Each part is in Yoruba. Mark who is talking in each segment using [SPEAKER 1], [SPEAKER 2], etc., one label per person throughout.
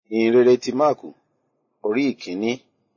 [SPEAKER 1] ìhìnrere ti máàkù orí ìkíní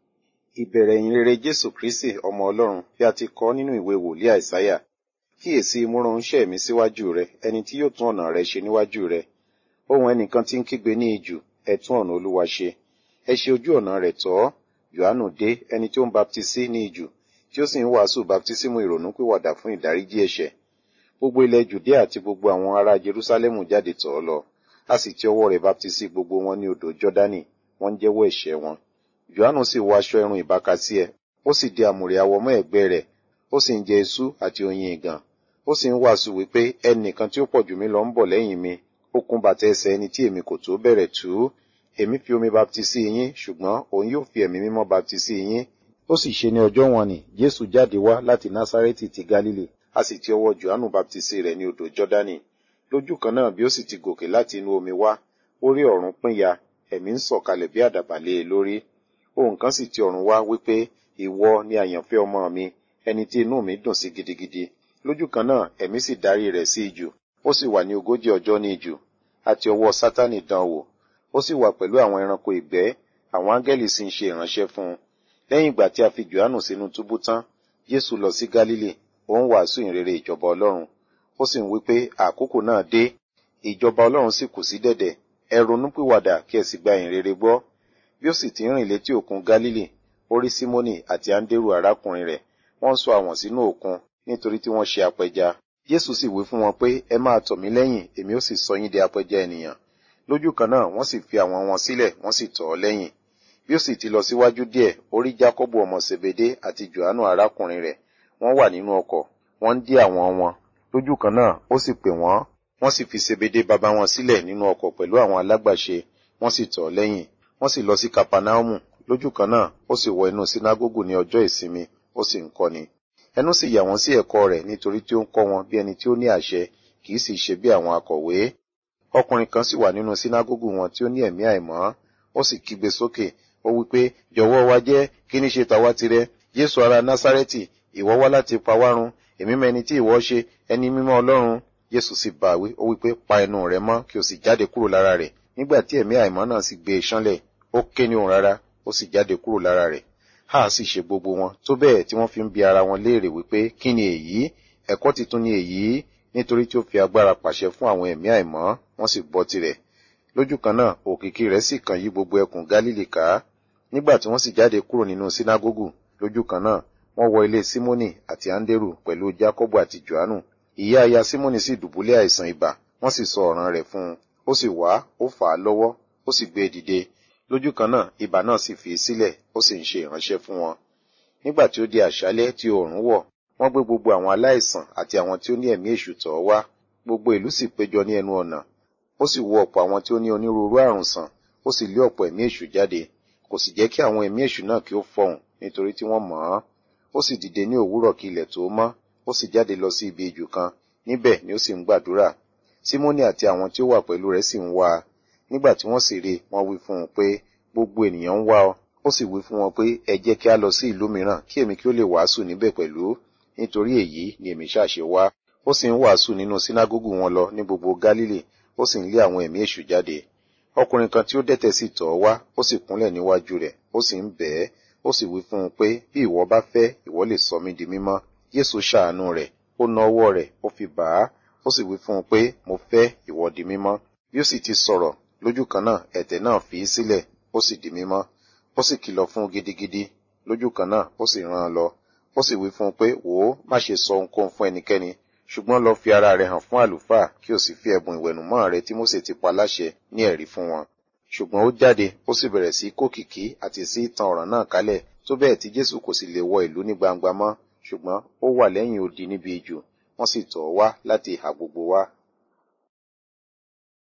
[SPEAKER 1] ìbẹ̀rẹ̀ ìhìnrere jésù kristi ọmọ ọlọ́run bí a ti kọ nínú ìwé wòlíì àìsáyà kíyèsí mo rán oníṣẹ́ mi síwájú rẹ ẹni tí yóò tún ọ̀nà rẹ ṣe níwájú rẹ ohùn ẹnìkan tí ń kígbe ní ijù ẹ tún ọ̀nà olúwa ṣe ẹ ṣe ojú ọ̀nà rẹ̀ tọ́ yohanu dé ẹni tí ó ń baptisí ní ijù tí ó sì ń wàásù baptisímù ìrònúpìwàdà fún ìdáríjì ẹ̀ṣẹ̀ gbogbo ilẹ̀ jùdíà àti gbogbo àwọn ará jerúsálẹ́mù jáde tọ̀ ọ́ lọ a sì ti ọwọ́ rẹ̀ baptisí gbogbo wọn ní odò jọ́dánì wọ́n ń jẹ́wọ́ ẹ̀ṣẹ̀ wọn yohanu sì wọ aṣọ ẹ̀rùn ìbákasí ẹ̀ ó sì di àmùrè àwọ̀ mọ́ ẹ̀gbẹ́ rẹ̀ ó sì ń jẹ eṣú àti oyin ìgàn ó sì ń wàásù wípé ẹnìkan tí ó pọ̀ jù mí lọ ń bọ̀ lẹ́yìn mi ó kún bàtà ẹsẹ̀ ẹni tí èmi kò tó bẹ̀rẹ̀ tú èmi fi omi baptisí yín ṣùgbọ́n òun yóò fi ẹ̀mí mímọ́ baptisí yín ó sì ṣe ní ọjọ́ wọn ni jésù jáde wá láti násárẹ́tì ti gálílì a sì ti ọwọ́ johannu baptisí rẹ̀ ní odò jọ́dánì lójú kan náà bí ó sì ti gòkè láti inú omi wá ó rí ọ̀run pínyà ẹ̀mí ń sọ̀kalẹ̀ bí àdàbà lé e lórí ohùn kan sì ti ọ̀run wá wípé ìwọ ni àyànfẹ́ ọmọ mi ẹni tí inú mi dùn sí gidigidi lójú kan náà ẹ̀mí sì darí rẹ̀ sí ijù ó sì wà ní ogójì ọjọ́ ní ijù àti ọwọ́ sátánì dán wò ó sì wà pẹ̀lú àwọn ẹranko ìgbẹ́ àwọn áńgẹ́lì sì ń ṣe ìránṣẹ́ fún un lẹ́yìn ìgbà tí a fi johannu sínú túbú tán jésù lọ sí gálílì ó ń wàásù ìrere ìjọba ọlọ́run ó sì ń wí pé àkókò náà dé ìjọba ọlọ́run sì kù sí dẹ̀dẹ̀ ẹ ronúpìwàdà kí ẹ sì gba ìrere gbọ́ bí ó sì ti ń rìn létí òkun gálílì ó rí símónì àti áńdérù arákùnrin rẹ̀ wọ́n ń sọ àwọn sínú òkun nítorí tí wọ́n ṣe apẹja jésù sì wí fún wọn pé ẹ máa tọ̀ mí lẹ́yìn èmi ó sì sọ yín di apẹja ènìyàn lójú kan náà wọ́n sì fi àwọn wọn sílẹ̀ wọ́n sì tọ̀ ọ́ lẹ́yìn bí ó sì ti lọ síwájú díẹ̀ ó rí jákọ́bù ọmọ sèbédé àti johannu arákùnrin rẹ̀ wọ́n wà nínú ọkọ̀ wọ́n ń dí àwọn wọn lójú kan náà ó sì pè wọ́n wọ́n sì fi sèbédé bàbá wọn sílẹ̀ nínú ọkọ̀ pẹ̀lú àwọn alágbàṣe wọ́n sì tọ̀ ọ́ lẹ́yìn wọ́n sì lọ sí kapanaumu lójú kan náà ó sì wọ inú sínágógù ní ọjọ́ ìsinmi ó sì ń kọ́ni ẹnu sì yà wọ́n sí ẹ̀kọ́ rẹ̀ nítorí tí ó ń kọ́ wọn bí ẹni tí ó ní àṣẹ kì í sì ṣe bí àwọn akọ̀wé ọkùnrin kan sì wà nínú sínágógù wọn tí ó ní ẹ̀mí àìmọ́ ó sì kígbe sókè ó wí pé jọ̀wọ́ wa jẹ́ kí ní ṣe tàwa tirẹ̀ jésù ará násárẹ́tì ìwọ wá láti pa wá run èmi mọ ẹni tí ìwọ ṣe ẹni mímọ́ ọlọ́run jésù sì bá wí ó wí pé pa ẹnu rẹ mọ́ kí o sì jáde kúrò lára rẹ̀ nígbà tí ẹ̀mí àìmọ́ náà sì gbé e ṣánlẹ̀ ó ké ní òun rárá ó sì jáde kúrò lára rẹ̀ ha sì ṣe gbogbo wọn tó bẹ́ẹ̀ tí wọ́n fi ń bi ara wọn léèrè wípé kí ni èyí ẹ̀kọ́ titun ni èyí nítorí tí ó fi agbára pàṣẹ fún àwọn ẹ̀mí àìmọ́ wọ́n sì gbọ́ tirẹ̀ lójú kan náà òkìkí rẹ̀ sì kàn yí gbogbo ẹkùn gálílì ká nígbà tí wọ́n sì jáde kúrò nínú sínágógù lójú kan náà wọ́n wọ ilé símónì àti áńdérù pẹ̀lú jákọ́bù àti johannu ìyá aya símónì sì dùbúlẹ̀ àìsàn ibà wọ́n sì sọ ọ̀ràn rẹ̀ fún un ó sì wá ó fà á lọ́wọ́ ó sì gbé e dìde lójú kan náà ibà náà sì fi í sílẹ̀ ó sì ń ṣe ìránṣẹ́ fún wọn nígbà tí ó di àṣálẹ́ tí oòrùn wọ̀ wọ́n gbé gbogbo àwọn aláìsàn àti àwọn tí ó ní ẹ̀mí èṣù tọ̀ wá gbogbo ìlú sì péjọ ní ẹnu ọ̀nà ó sì wo ọ̀pọ̀ àwọn tí ó ní onírúurú àrùn sàn ó sì lé ọ̀pọ̀ ẹ̀mí èṣù jáde kò sì jẹ́ kí àwọn ẹ̀mí èṣù náà kí ó fọhùn nítorí tí wọ́n mọ̀ ọ́n ó sì dìde ní òwúrọ̀ kí ilẹ̀ tó mọ́ ó sì jáde lọ sí ibi ijù kan níbẹ̀ ni ó sì ń gbàdúrà símónì àti àwọn tí ó wà pẹ̀lú rẹ̀ sì ń wá a nígbà tí wọ́n sì rí wọ́n wí fún un pé gbogbo ènìyàn ń wá ọ ó sì wí fún wọn pé ẹ jẹ́ kí a lọ sí ìlú mìíràn kí èmi kí ó lè wàásù níbẹ̀ pẹ̀lú nítorí èyí ni èmi ṣàṣe wá ó sì ń wàásù nínú sínágógù wọn lọ ní gbogbo gálílì ó sì ń lé àwọn ẹ̀mí èṣù jáde ọkùnrin kan tí ó dẹ́tẹ̀ sì tọ̀ ọ́ wá ó sì kúnlẹ̀ níwájú rẹ̀ ó sì ń bẹ̀ ẹ́ ó sì wí fún un pé bí ìwọ bá fẹ́ ìwọ lè sọ mí di mímọ́ Jésù ṣàánú rẹ̀ ó na ọwọ́ rẹ̀ ó fi bà á ó sì wí fún un pé mo fẹ́ ìwọ di mímọ́ bí ó sì ti sọ̀rọ̀ lójú kan náà ẹ̀tẹ̀ náà fi í sílẹ̀ ó sì di mímọ́ ó sì kìlọ̀ fún un gidigidi lójú kan náà ó sì rán an lọ ó sì wí fún un pé wò ó má ṣe sọ ohunkóhun fún ẹnikẹ́ni ṣùgbọ́n lọ fi ara rẹ hàn fún àlùfáà kí o sì fi ẹ̀bùn ìwẹ̀nùmọ́ rẹ tí Mósè ti pa láṣẹ ní ẹ̀rí fún wọn ṣùgbọ́n ó jáde ó sì bẹ̀rẹ̀ sí kókìkí àti sí tan ọ̀ràn náà kálẹ̀ tó bẹ́ẹ̀ tí Jésù kò sì lè wọ ìlú ní gbangba mọ́ ṣùgbọ́n ó wà lẹ́yìn odi níbi ijù wọ́n sì tọ̀ ọ́ wá láti ìhà gbogbo wá